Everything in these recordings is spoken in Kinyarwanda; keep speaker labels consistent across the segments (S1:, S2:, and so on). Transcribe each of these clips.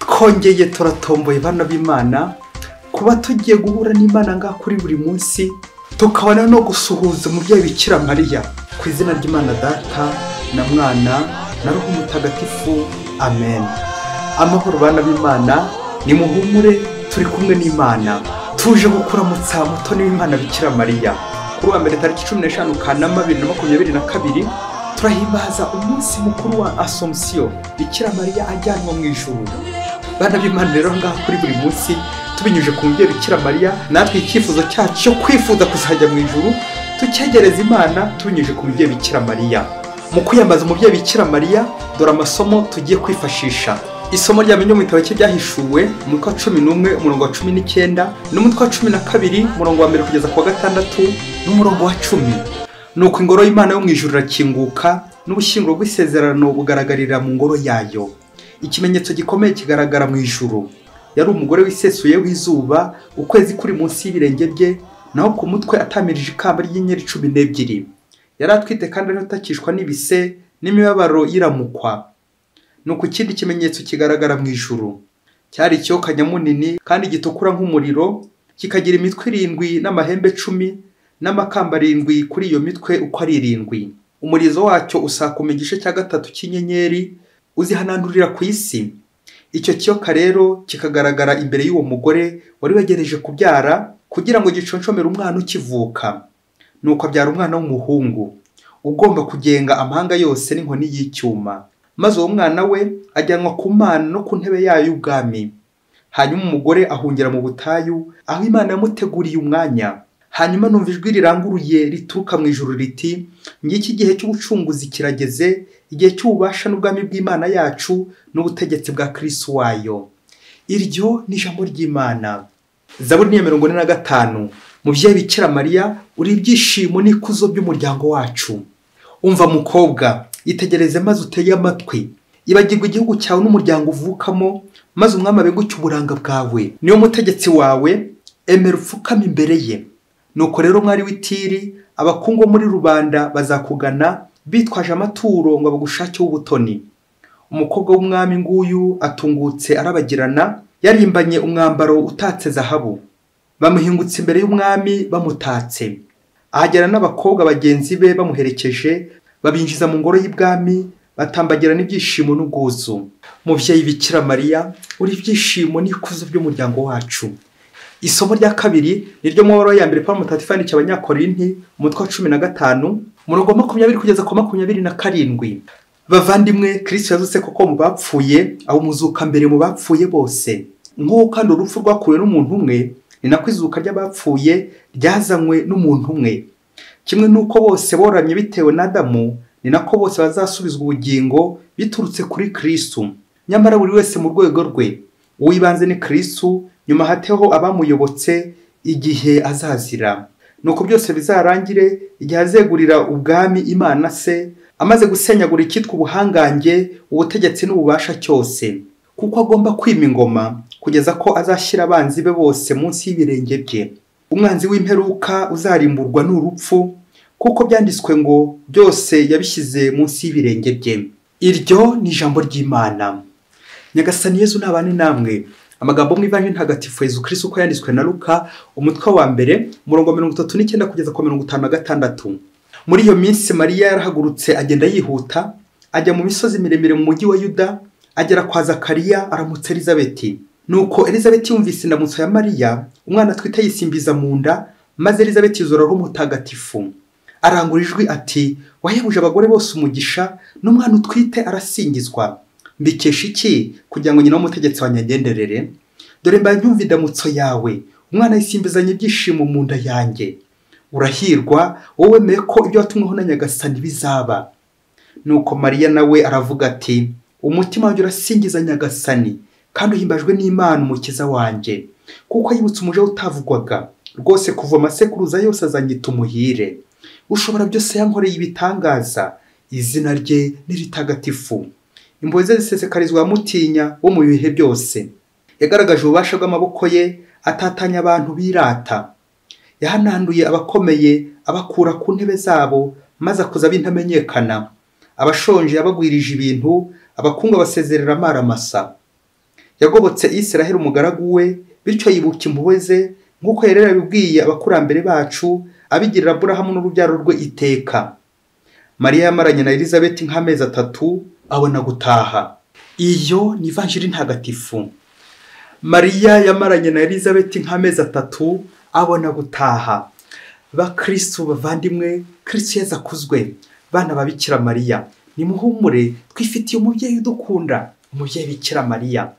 S1: twongeye turatomboye bana b'imana kuba tugiye guhura n'imana ngaha kuri buri munsi tukabona no gusuhuza umubyeyi bikira mariya ku izina ry'imana data na mwana na ruhu mutagatifu amen amahoro bana b'imana ni muhumure turi kumwe n'imana tuje gukuramutsa mutoni w'imana bikira mariya kuri uwa mbere tariki cumi n'eshanu kanama bibiri na makumyabiri na kabiri turahimbaza umunsi mukuru wa asomusiyo bikira mariya ajyanwa mu ijuru bana b'imana rero ngaha kuri buri munsi tubinyuje ku mubyeyi bikira mariya natwe icyifuzo cyacu cyo kwifuza kuzajya mu ijuru tucyegereza imana tubinyuje ku mubyeyi bikira mariya mu kwiyambaza umubyeyi bikira mariya dore amasomo tugiye kwifashisha isomo rya mbere mu gitabo cye ryahishuwe umutwe wa cumi n'umwe umurongo wa cumi n'icyenda n'umutwe wa cumi na kabiri umurongo wa mbere kugeza ku wa gatandatu n'umurongo wa cumi nuko ingoro y'imana yo mu ijuru irakinguka n'ubushyinguro bw'isezerano bugaragarira mu ngoro yayo ikimenyetso gikomeye kigaragara mu ijuru yari umugore wisesuye w'izuba ukwezi kuri munsi y'ibirenge bye naho ku mutwe atamirije ikamba ry'inyenyeri cumi n'ebyiri yari atwite kandi ariho atakishwa n'ibise n'imibabaro yiramukwa nuko ikindi kimenyetso kigaragara mu ijuru cyari ikiyoka nyamunini kandi gitukura nk'umuriro kikagira imitwe irindwi n'amahembe cumi n'amakamba arindwi kuri iyo mitwe uko ari irindwi umurizo wacyo usakuma igice cya gatatu cy'inyenyeri uzihanandurira ku isi icyo kiyoka rero kikagaragara imbere y'uwo mugore wari wegereje kubyara kugira ngo giconshomere umwana ukivuka nuko abyara umwana w'umuhungu ugomba kugenga amahanga yose n'inkoni y'icyuma maze uwo mwana we ajyanwa ku mana no ku ntebe yayo y'ubwami hanyuma umugore ahungira mu butayu aho imana yamuteguriye umwanya hanyuma numva ijwi riranguruye rituruka mu ijuru riti ngiki igihe cy'ubucunguzi kirageze igihe cy'ububasha n'ubwami bw'imana yacu n'ubutegetsi bwa kirisi wayo iryo ni ijambo ry'imana zaburi ya mirongo ine na gatanu mubyeyi bikira mariya uri ibyishimo n'ikuzo by'umuryango wacu umva mukobwa itegereze maze utege amatwi ibagirwa igihugu cyawe n'umuryango uvukamo maze umwami abeguke uburanga bwawe niyo mutegetsi wawe emera upfukame imbere ye nuko rero mwari w'itiri abakungu muri rubanda bazakugana bitwaje amaturo ngo bagushakeho ubutoni umukobwa w'umwami nguyu atungutse arabagirana yarimbanye umwambaro utatse zahabu bamuhingutse imbere y'umwami bamutatse ahagera n'abakobwa bagenzi be bamuherekeje babinjiza mu ngoro y'ibwami batambagira n'ibyishimo n'ubwuzu mubyeyi bikira mariya uri ibyishimo n'ikuzo by'umuryango wacu isomo rya kabiri ni ryo mubabaro ya mbere paul mutagatifu yandikiye abanyakorinti umutwe wa cumi na gatanu umurongo wa makumyabiri kugeza ku makumyabiri na karindwi bavandimwe kirisito yazutse koko mu bapfuye awumuzuka mbere mu bapfuye bose nk'uko kandi urupfu rwakuwe n'umuntu umwe ni nako izuka ry'abapfuye ryazanywe n'umuntu umwe kimwe n'uko bose boramye bitewe n'adamu ni nako bose bazasubizwa ubugingo biturutse kuri kirisitu nyamara buri wese mu rwego rwe uw'ibanze ni kirisitu nyuma hateho abamuyobotse igihe azazira nuko byose bizarangire igihe azegurira ubwami imana se amaze gusenyagura icyitwa ubuhangange ubutegetsi n'ububasha cyose kuko agomba kwima ingoma kugeza ko azashyira abanzi be bose munsi y'ibirenge bye umwanzi w'imperuka uzarimburwa n'urupfu kuko byanditswe ngo byose yabishyize munsi y'ibirenge bye iryo ni ijambo ry'imana nyagasani yezu ntabane namwe amagambo mu ibara ntagatifu Yezu Kristo uko yanditswe na Luka umutwe wa mbere umurongo mirongo itatu n'icyenda kugeza ku mirongo itanu na gatandatu muri iyo minsi mariya yarahagurutse agenda yihuta ajya mu misozi miremire mu mujyi wa yuda agera kwa zakariya aramutsa elizabeti nuko elizabeti yumvise indamutso ya mariya umwana atwite yisimbiza mu nda maze elizabeti yuzuraho umutagatifu arangura ijwi ati wahebuje abagore bose umugisha n'umwana utwite arasingizwa mbikesha iki kugira ngo nyine w'umutegetsi wanyagenderere dore mba nyumva indamutso yawe umwana yisimbizanya ibyishimo mu nda yanjye urahirwa wowe wemeye ko ibyo watumweho na nyagasani bizaba nuko mariya nawe aravuga ati umutima wanjye urasingiza nyagasani kandi uhimbajwe n'imana umukiza wanjye kuko yibutse umuja utavugwaga rwose kuva amasekuruza yose azanyita umuhire ushobora byose yankoreye ibitangaza izina rye ni ritagatifu impuhwe ze zisesekarizwa mutinya wo mu bihe byose yagaragaje ububasha bw'amaboko ye atatanya abantu birata yahananduye abakomeye abakura ku ntebe zabo maze akoza abintamenyekana abashonje yabagwirije ibintu abakungu abasezerera amaramasa yagobotse israheli umugaragu we bityo yibuka impuhwe ze nk'uko yari yarabibwiye abakurambere bacu abigirira aburahamu n'urubyaro rwe iteka mariya yamaranye na elizabeth nk'amezi atatu abona gutaha iyo ni ivanjiri ntagatifu mariya yamaranye na elizabeth nk'amezi atatu abona gutaha bakirisitu bavandimwe kirisitu yeza akuzwe bana babikira mariya nimuhumure twifitiye umubyeyi udukunda umubyeyi bikira mariya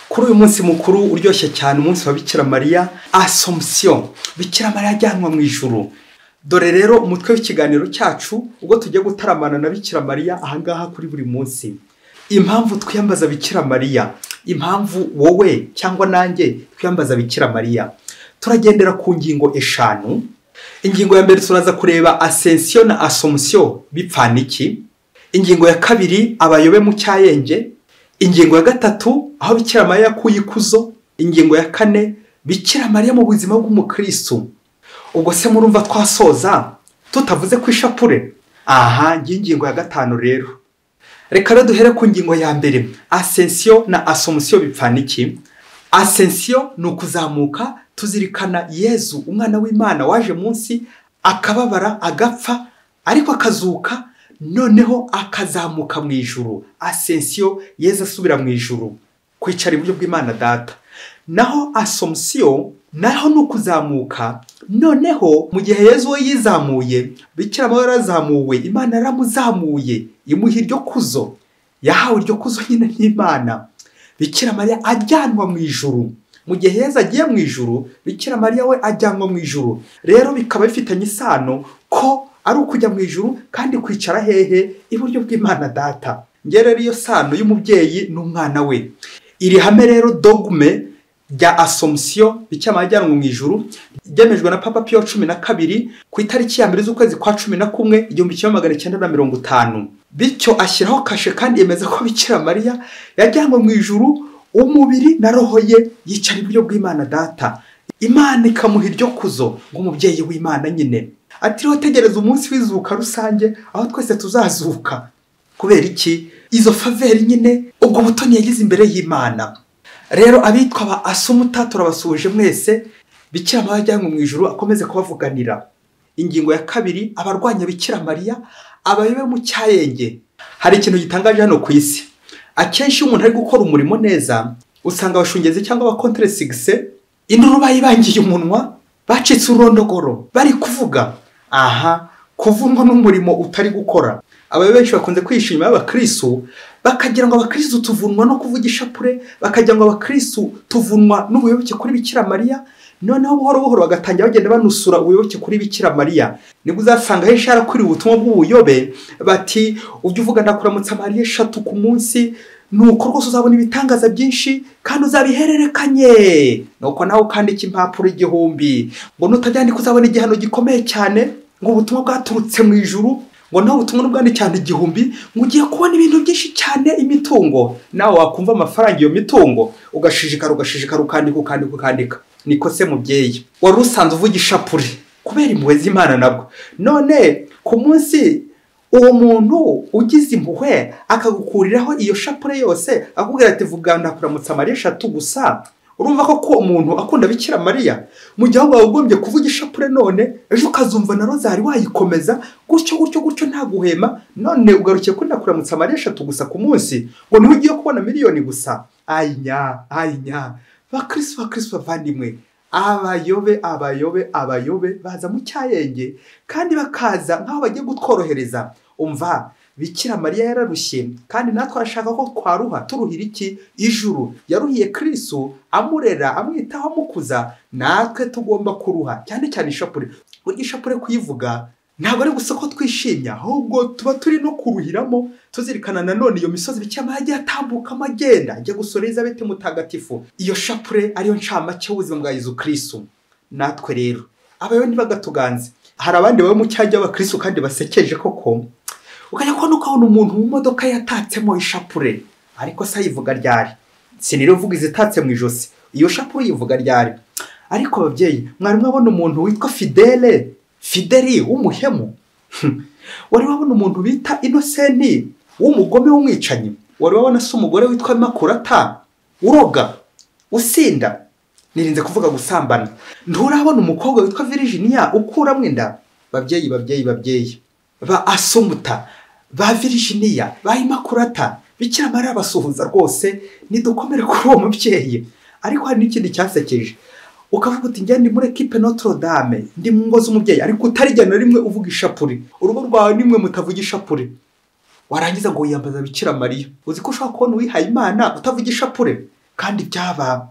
S1: kuri uyu munsi mukuru uryoshye cyane umunsi wa bikira mariya asomusiyo bikira mariya ajyanwa mu ijuru dore rero umutwe w'ikiganiro cyacu ubwo tugiye gutaramana na bikira mariya ahangaha kuri buri munsi impamvu twiyambaza bikira mariya impamvu wowe cyangwa nanjye twiyambaza bikira mariya turagendera ku ngingo eshanu ingingo ya mbere turaza kureba asensiyo na asomusiyo bipfana iki ingingo ya kabiri abayobe mu cyayenge ingingo ya gatatu aho bikira mariya yakuye ikuzo ingingo ya kane bikira mariya mu buzima bw'umukirisitu ubwo se murumva twasoza tutavuze ku ishapure aha ngiyi ingingo ya gatanu rero reka rero duhere ku ngingo ya mbere asensiyo na asomusiyo bipfana iki asensiyo ni ukuzamuka tuzirikana yezu umwana w'imana waje munsi akababara agapfa ariko akazuka noneho akazamuka mu ijuru asensiyo yezu asubira mu ijuru kwicara iburyo bw'imana data naho asomusiyo naho ni ukuzamuka noneho mu gihe yezu we yizamuye bikira amabara yarazamuwe imana yaramuzamuye imuha iryo kuzo yahawe iryo kuzo nyine n'imana bikira mariya ajyanwa mu ijuru mu gihe heza agiye mu ijuru bikira mariya we ajyanwa mu ijuru rero bikaba bifitanye isano ko ari ukujya mu ijuru kandi kwicara hehe iburyo bw'imana data ngewe rero iyo sano y'umubyeyi n'umwana we iri hame rero dogume rya asomusiyo bikira ajyanwa mu ijuru ryemejwe na papa piyo cumi na kabiri ku itariki ya mbere z'ukwezi kwa cumi na kumwe igihumbi kimwe magana cyenda na mirongo itanu bityo ashyiraho kashe kandi yemeza ko bikira mariya yajyanwe mu ijuru umubiri na roho ye yicara iburyo bw'imana data imana ikamuha iryo kuzo nk'umubyeyi w'imana nyine atiriho tegereza umunsi w'izuka rusange aho twese tuzazuka kubera iki izo faveri nyine ubwo butoni yagize imbere y'imana rero abitwa ba asumuta turabasuhuje mwese bikira mariya ajyanwe mu ijuru akomeze kubavuganira ingingo ya kabiri abarwanya bikira mariya abayobe mu cyayenge hari ikintu gitangaje hano ku isi akenshi iyo umuntu ari gukora umurimo neza usanga abashungezi cyangwa abakonteresigise induru bayibangiye umunwa bacitse urondogoro bari kuvuga aha kuvunwa n'umurimo utari gukora aba benshi bakunze kwishima abakirisu bakagira ngo abakirisu tuvunwa no kuvuga ishapure bakagira ngo abakirisu tuvunwa n'ubuyoboke kuri bikira mariya noneho buhoro buhoro bagatangira bagenda banusura ubuyoboke kuri bikira mariya nibwo uzasanga henshi harakwiriye ubutumwa bw'ubuyobe bati ujye uvuga ndakuramutsa mariya eshatu ku munsi nuko rwose uzabona ibitangaza byinshi kandi uzabihererekanye nuko nawe ukandika impapuro igihumbi ngo nutabyandika uzabona igihano gikomeye cyane ngo ubutumwa bwaturutse mu ijuru ngo nawe ubutumwa bwandikirane igihumbi ngo ugiye kubona ibintu byinshi cyane imitungo nawe wakumva amafaranga iyo mitungo ugashishikara ugashishikara ukandika ukandika ukandika niko se mubyeyi wari usanzwe uvuga ishapure kubera impuhwe z'imana nabwo none ku munsi uwo muntu ugize impuhwe akagukuriraho iyo shapure yose akubwira ati vuga ndakuramutsa mariya eshatu gusa urumva ko ko umuntu akunda bikira mariya mu gihe waba wagombye kuvuga ishapure none ejo ukazumva na rozari wayikomeza gutyo gutyo gutyo nta guhema none ugarukiye kuri ndakuramutsa mariya eshatu gusa ku munsi ngo niho ugiye kubona miliyoni gusa ayinya ayinya bakirisitu bakirisitu bavandimwe abayobe abayobe abayobe baza mu cyayenge kandi bakaza nk'aho bagiye kutworohereza umva bikira mariya yararushye kandi natwe arashaka ko twaruha turuhira iki ijuru yaruhiye kirisu amurera amwitaho amukuza natwe tugomba kuruha cyane cyane ishapure burya ishapure kuyivuga ntabwo ari gusa ko twishimye ahubwo tuba turi no kuruhiramo tuzirikana nanone iyo misozi bikira mariya agiye atambukamo agenda ajya gusura elizabeth mutagatifu iyo shapure ariyo ncamake y'ubuzima bwa yezu kirisu natwe rero abayobe ntibagatuganze hari abandi baba mu cyajya abakirisu kandi basekeje koko ukajya kubona ukabona umuntu mu modoka yatatsemo ishapure ariko se ayivuga ryari sinirivuga izitatse mu ijosi iyo shapure uyivuga ryari ariko ababyeyi mwari mwabona umuntu witwa fidele fideli w'umuhemu wari wabona umuntu bita inosenti w'umugome w'umwicanyi wari wabona se umugore witwa makurata uroga usinda nirinze kuvuga gusambana nturabona umukobwa witwa virginia ukuramo inda babyeyi babyeyi babyeyi ba asumuta ba virginia ba imakurata bikira mariya basuhuza rwose nidukomere kuri uwo mubyeyi ariko hari n'ikindi cyasekeje ukavuga uti njye ndi muri ekipe notre dame ndi mu ngo z'umubyeyi ariko utarijya na rimwe uvuga ishapuri urugo rwawe nimwe mutavuga ishapure warangiza ngo wiyambaza bikira mariya uzi ko ushobora kubona uwihaye imana utavuga ishapure kandi byaba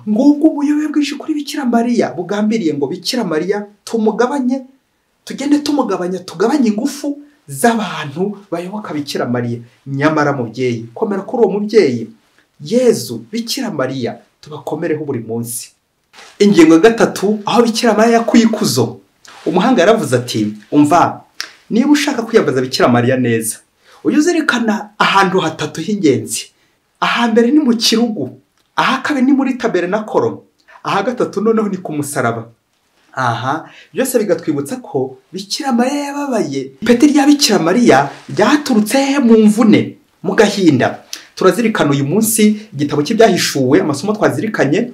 S1: ngubwo ubuyobe bwinshi kuri bikira mariya bugambiriye ngo bikira mariya tumugabanye tugende tumugabanya tugabanye ingufu z'abantu bayoboka bikira mariya nyamara mubyeyi komera kuri uwo mubyeyi yezu bikira mariya tubakomereho buri munsi ingingo ya gatatu aho bikira mariya yakuye ikuzo umuhanga yaravuze ati umva niba ushaka kwiyambaza bikira mariya neza ujye uzirikana ahantu hatatu h'ingenzi ahambere ni mu kirugu aha kabiri ni muri tabere na koro aha gatatu noneho ni ku musaraba aha byose bigatwibutsa ko bikira mariya yababaye ipeti rya bikira mariya ryaturutse hehe mu mvune mu gahinda turazirikana uyu munsi igitabo cy'ibyahishuwe amasomo twazirikanye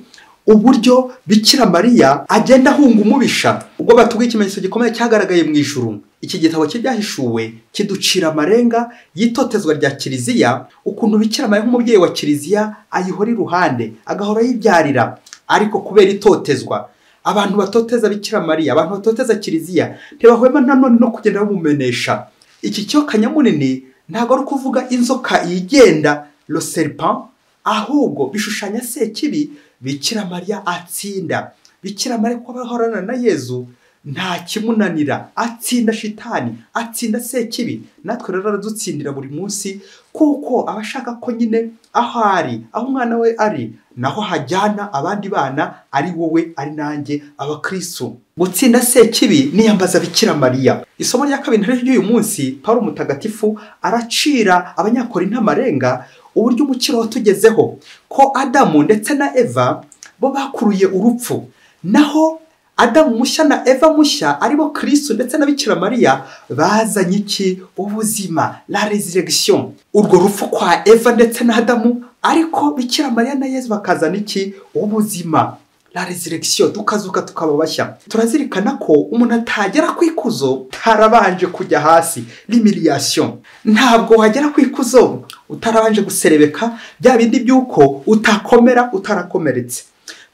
S1: uburyo bikira mariya agenda ahunga umubisha ubwo batubwiye ikimenyetso gikomeye cyagaragaye mu ijuru iki gitabo cy'ibyahishuwe kiducira amarenga y'itotezwa rya kiliziya ukuntu bikira mariya nk'umubyeyi wa kiliziya ayihora iruhande agahora yibyarira ariko kubera itotezwa abantu batoteza bikira mariya abantu batoteza kiliziya ntibahwema nanone no kugenda bamumenesha iki cyo kanyamunini ntabwo ari ukuvuga inzoka yigenda roserpan ahubwo bishushanya sekibi bikira mariya atsinda bikira mariya ko bahorana na yezu nta kimunanira atsinda shitani atsinda sekibi natwe rero aradutsindira buri munsi kuko aba ashaka ko nyine aho ari aho umwana we ari naho hajyana abandi bana ari wowe ari nanjye abakristo gutsinda sekibi niyambaza bikira mariya isomo rya kabiri rero ry'uyu munsi paul mutagatifu aracira abanyakora intamarenga uburyo umukiro watugezeho ko adamu ndetse na eva bo bakuruye urupfu naho adamu mushya na eva mushya aribo kirisitu ndetse na bikira mariya bazanye iki ubuzima la resurrection urwo rupfu kwa eva ndetse na adamu ariko bikira mariya na yezu bakazana iki ubuzima la resurrection tukazuka tukaba bashya turazirikana ko umuntu atagera ku ikuzo ntarabanje kujya hasi l'humiliation ntabwo wagera ku ikuzo utarabanje guserebeka bya bindi by'uko utakomera utarakomeretse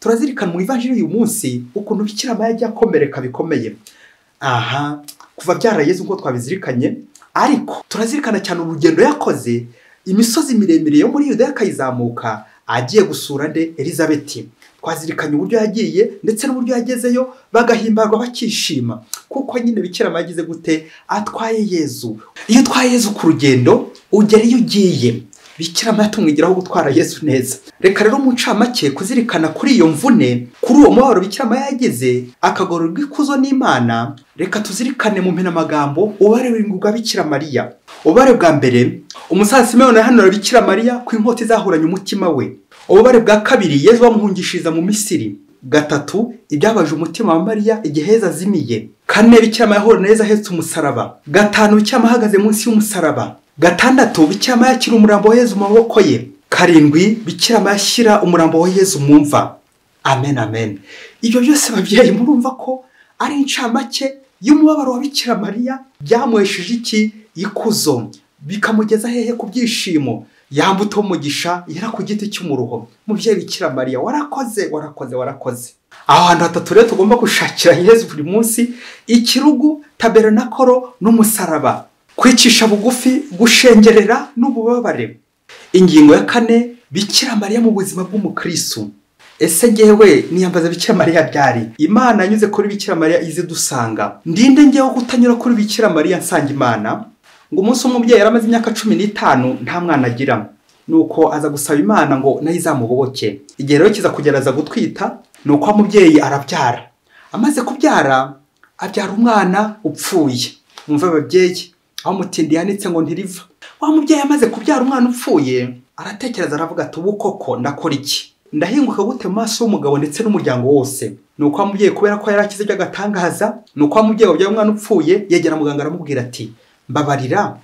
S1: turazirikana mu ivanjiri uyu munsi ukuntu bikira mariya ajya akomereka bikomeye aha kuva byarageze nk'uko twabizirikanye ariko turazirikana cyane urugendo yakoze imisozi miremire yo muri yudaya akayizamuka agiye gusura nde elizabeti twazirikanye uburyo yagiye ndetse n'uburyo yagezeyo bagahimbarwa bakishima kuko nyine bikira mariya agize gute atwaye yezu iyo utwaye yezu ku rugendo ugera iyo ugiye bikira mariya tumwigiraho gutwara yesu neza reka rero umuncamake kuzirikana kuri iyo mvune kuri uwo mubabaro bikira mariya yagize akagororwa ikuzo n'imana reka tuzirikane mu mpinamagambo ubare w'ingurwa bikira mariya ubare bwa mbere umusaza simeyoni ahanura bikira mariya ku inkota izahuranye umutima we ububare bwa kabiri yezu bamuhungishiriza mu misiri gatatu ibyabaje umutima wa mariya igihe heza azimiye kane bikira mariya ahura neza ahetse umusaraba gatanu bikira mariya ahagaze munsi y'umusaraba gatandatu bikira mariya ashyira umurambo wa yezu mu maboko ye karindwi bikira mariya ashyira umurambo wa yezu mu mva amen amen ibyo byose babyeyi murumva ko ari incamake y'umubabaro wa bikira mariya byamuhesheje iki ikuzo bikamugeza hehe ku byishimo yambuta umugisha yera ku giti cy'umuruho mubyeyi bikira mariya warakoze warakoze warakoze aho hantu hatatu rero tugomba gushakira yezu buri munsi ikirugu taberanakoro n'umusaraba kwicisha bugufi gushengerera n'ububabare ingingo ya kane bikira mariya mu buzima bw'umukristo ese ngewe niyambaza bikira mariya byari imana yanyuze kuri bikira mariya ize dusanga ndinde ngewe kutanyura kuri bikira mariya nsanga imana ngo umunsi umubyeyi yari amaze imyaka cumi n'itanu nta mwana agira nuko aza gusaba imana ngo nayo izamuboboke igihe rero kiza kugerageza gutwita ni uko umubyeyi arabyara amaze kubyara abyara umwana upfuye mwumve ababyeyi aho umutindi yanditse ngo ntiriva wa mubyeyi amaze kubyara umwana upfuye aratekereza aravuga ati ubu koko ndakora iki ndahinguka gute mu maso y'umugabo ndetse n'umuryango wose ni uko wa mubyeyi kubera ko yari akize by'agatangaza ni uko wa mubyeyi wabyaye umwana upfuye yegera muganga aramubwira ati mbabarira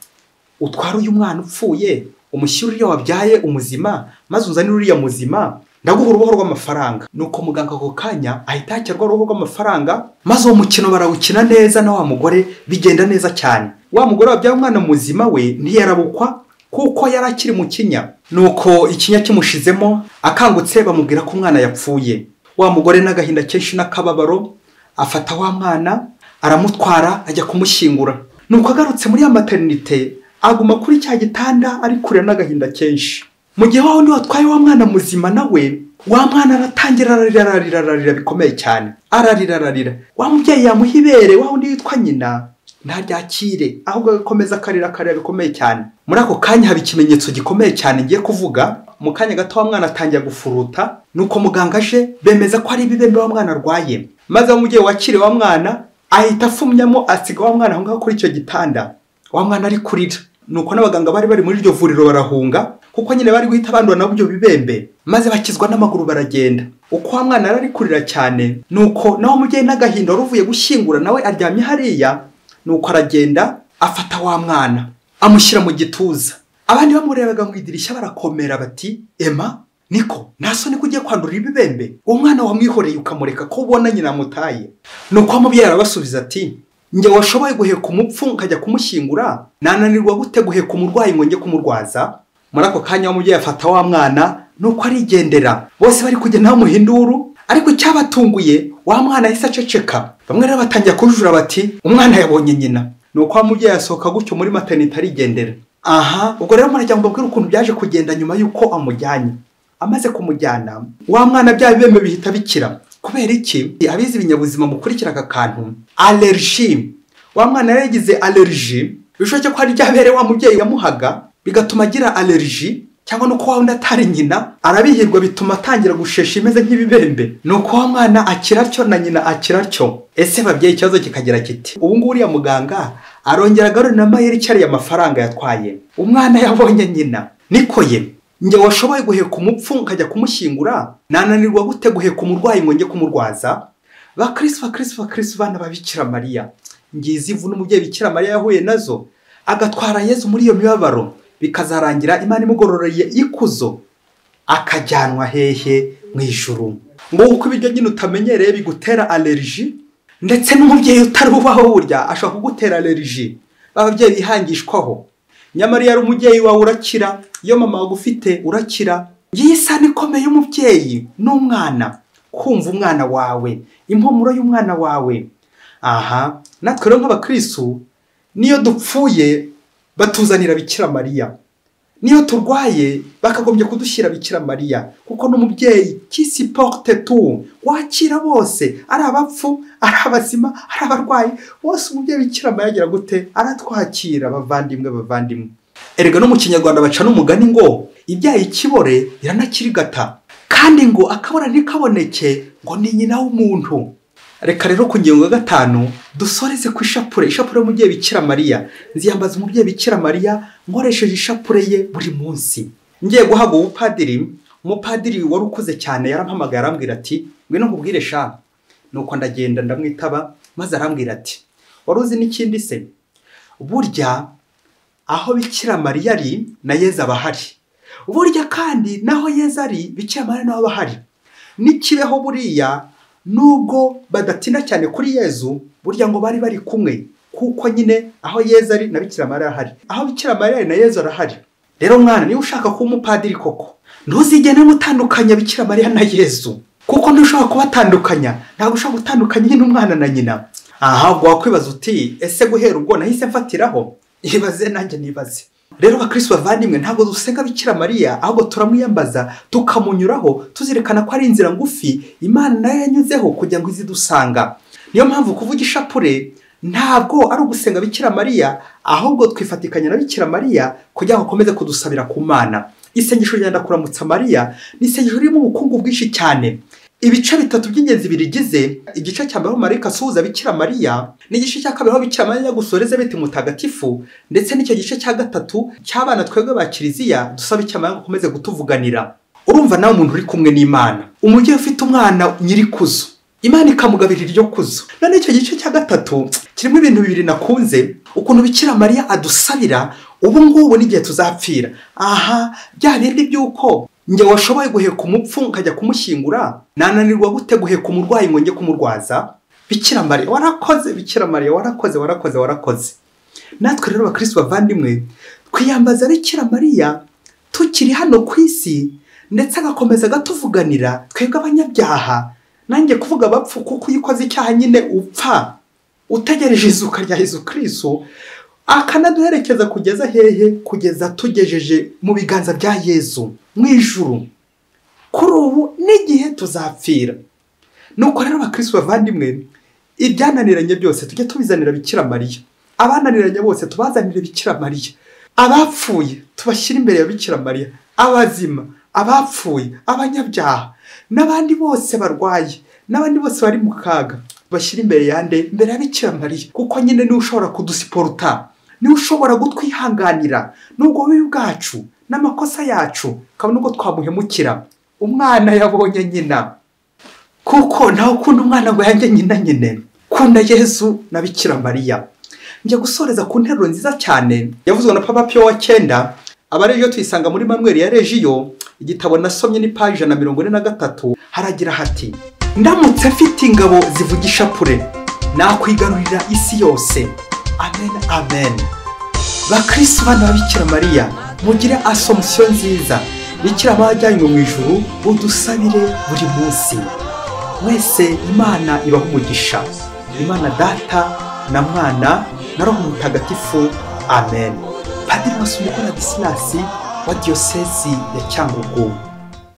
S1: utwara uyu mwana upfuye umushyire uriya wabyaye umuzima maze uzanire uriya muzima ndaguha uruboho rw'amafaranga nuko muganga ako kanya ahita yakirwa uruboho rw'amafaranga maze uwo mukino barawukina neza na wa mugore bigenda neza cyane wa mugore wabyaye umwana muzima we ntiyarabukwa kuko yari akiri mu kinya nuko ikinya kimushizemo akangutse bamubwira ko umwana yapfuye wa mugore n'agahinda kenshi n'akababaro afata wa mwana aramutwara ajya kumushyingura nuko agarutse muri ya materinite aguma kuri cya gitanda ari kure n'agahinda kenshi mu gihe wa wundi watwaye wa mwana muzima nawe wa mwana aratangira ararira ararira ararira bikomeye cyane ararira ararira wa mubyeyi yamuha ibere wa wundi witwa nyina ntaryakire ahubwo agakomeza akarira akarira bikomeye cyane muri ako kanya haba ikimenyetso gikomeye cyane ngiye kuvuga mu kanya gato wa mwana atangira gufuruta nuko muganga aje bemeza ko ari ibibembe wa mwana arwaye maze umubyeyi wakire wa mwana ahita afumyamo asiga wa mwana aho ngaho kuri icyo gitanda wa mwana ari kurira nuko n'abaganga bari bari muri iryo vuriro barahunga kuko nyine bari guhita bandura nabo ibyo bibembe maze bakizwa n'amaguru baragenda uko wa mwana yari ari kurira cyane nuko nawe umubyeyi n'agahinda wari uvuye gushyingura nawe aryamye hariya nuko aragenda afata wa mwana amushyira mu gituza abandi bamurebaga mu idirishya barakomera bati ema niko nta soni ko ugiye kwandurira ibibembe uwo mwana wamwihoreye ukamureka ko ubona nyina amutaye nuko umubyeyi arabasubiza ati njye washoboye guheka umupfu nkajya kumushyingura nananirwa gute guheka umurwayi ngo njye kumurwaza muri ako kanya umubyeyi afata wa mwana nuko arigendera bose bari kugenda bamuhinduru ariko icyabatunguye wa mwana yahise aceceka bamwe rero batangira kujura bati umwana yabonye nyina ni uko wa mubyeyi asohoka gutyo muri materinite arigendera aha ubwo rero murajya mubabwira ukuntu byaje kugenda nyuma y'uko amujyanye amaze kumujyana wa mwana bya bibembe bihita bikira kubera iki abizi ibinyabuzima mukurikira aka kantu allergie wa mwana yari yagize allergie bishoboke ko hari iryabere wa mubyeyi yamuhaga bigatuma agira allergie cyangwa nuko wa wundi atari nyina arabihirwa bituma atangira gushesha imeze nk'ibibembe nuko wa mwana akira atyo na nyina akira atyo ese babyeyi ikibazo kikagira kiti ubu ngubu uriya muganga arongera agarura na mayeri icyariye amafaranga yatwaye umwana yabonye nyina niko ye njye washoboye guheka umupfu nkajya kumushyingura nananirwa gute guheka umurwayi ngo njye kumurwaza bakirisi bakirisi bakirisi bana babikira mariya ngizi ivu n'umubyeyi bikira mariya yahuye nazo agatwara yezu muri iyo mibabaro bikazarangira imana imugororeye ikuzo akajyanwa hehe mu ijuru ngo uko ibiryo nyine utamenyereye bigutera allergie ndetse n'umubyeyi utari ubaho burya ashobora kugutera allergie ababyeyi bihangishwaho nyamara iyo ari umubyeyi wawe urakira iyo mama wagufite urakira ngiyi isano ikomeye y'umubyeyi n'umwana kumva umwana wawe impumuro y'umwana wawe aha natwe rero nk'abakirisitu niyo dupfuye batuzanira bikira mariya niyo turwaye bakagombye kudushyira bikira mariya kuko n'umubyeyi kisi porute tu wakira bose ari abapfu ari abazima ari abarwayi bose umubyeyi bikira mariya agira gute aratwakira bavandimwe bavandimwe erega no mu kinyarwanda baca n'umugani ngo ibyaye ikibore iranakirigata kandi ngo akabona ntikaboneke ngo ni nyina w'umuntu reka rero ku ngingo ya gatanu dusoreze ku ishapure ishapure y'umubyeyi bikira mariya nziyambaza umubyeyi bikira mariya nkoresheje ishapure ye buri munsi ngiye guhabwa ubupadiri umupadiri wari ukuze cyane yarampamagaye arambwira ati ngwino nkubwire sha nuko ndagenda ndamwitaba maze arambwira ati wari uzi n'ikindi se burya aho bikira mariya ari na yeza aba ahari burya kandi naho yeza ari bikira mariya nawe aba ahari n'ikibeho buriya nubwo badatinda cyane kuri yezu burya ngo bari bari kumwe kuko nyine aho yezu ari na bikira mariya arahari aho bikira mariya ari na yezu arahari rero mwana niba ushaka kuba umupadiri koko ntuzigene utandukanya bikira mariya na yezu kuko ntushobora kubatandukanya ntabwo ushobora gutandukanya nyine umwana na nyina aha ubwo wakwibaza uti ese guhera ubwo nahise mfatiraho ibaze nanjye nibaze rero abakirisi bavandimwe ntabwo dusenga bikira mariya ahubwo turamwiyambaza tukamunyuraho tuzirikana ko ari inzira ngufi imana nayo yanyuzeho kugira ngo izi dusanga niyo mpamvu kuvuga ishapure ntabwo ari ugusenga bikira mariya ahubwo twifatikanya na bikira mariya kugira ngo akomeze kudusabira ku mana isengesho rya ndakuramutsa mariya ni isengesho ririmo ubukungu bwinshi cyane ibice bitatu by'ingenzi birigize igice cya mbere aho marayika asuhuza bikira mariya n'igice cya kabiri aho bikira mariya yagusoreza bite mutagatifu ndetse n'icyo gice cya gatatu cy'abana twebwe ba kiliziya dusaba icyo mariya akomeze gutuvuganira urumva nawe umuntu uri kumwe n'imana umubyeyi ufite umwana nyirikuzo imana ikamugabira iryo kuzo none icyo gice cya gatatu kirimo ibintu bibiri nakunze ukuntu bikira mariya adusabira ubu ngubu n'igihe tuzapfira aha bya bindi by'uko njye washoboye guheka umupfu nkajya kumushyingura nananirwa gute guheka umurwayi ngo njye kumurwaza bikira mariya warakoze bikira mariya warakoze warakoze warakoze natwe rero abakirisi bavandimwe twiyambaza bikira mariya tukiri hano ku isi ndetse agakomeza agatuvuganira twebwe abanyabyaha nanjye kuvuga abapfu kuko iyo ukoze icyaha nyine upfa utegereje izuka rya Yezu Kristo akanaduherekeza kugeza hehe kugeza tugejeje mu biganza bya yezu mu ijuru kuri ubu n'igihe tuzapfira nuko rero abakirisitu bavandimwe ibyananiranye byose tujye tubizanira bikira mariya abananiranye bose tubazanire bikira mariya abapfuye tubashyire imbere ya bikira mariya abazima abapfuye abanyabyaha n'abandi bose barwaye n'abandi bose bari mu kaga bashyira imbere yande imbere ya bikira mariya kuko nyine niwe ushobora kudusiporuta niwe ushobora gutwihanganira n'ubwo bubi bwacu n'amakosa yacu kabone ubwo twamuhemukira umwana yabonye nyina kuko ntawe ukunda umwana ngo yanjye nyina nyine kunda yezu na bikira mariya njya gusoreza ku nteruro nziza cyane yavuzwe na papa piyo wa cyenda aba ariyo tuyisanga muri manweri ya regiyo igitabo nasomye ni paji ijana na mirongo ine na gatatu haragira hati ndamutse mfite ingabo zivugisha pure nakwigarurira isi yose amen amen bakirisitu bana ba bikira mariya mugire asomusiyo nziza bikira abajyanywe mu ijuru udusabire buri munsi mwese imana ibaha umugisha imana data na mwana na roho mutagatifu amen padiri maso umukoradisilas wa diyosezi ya cyangugu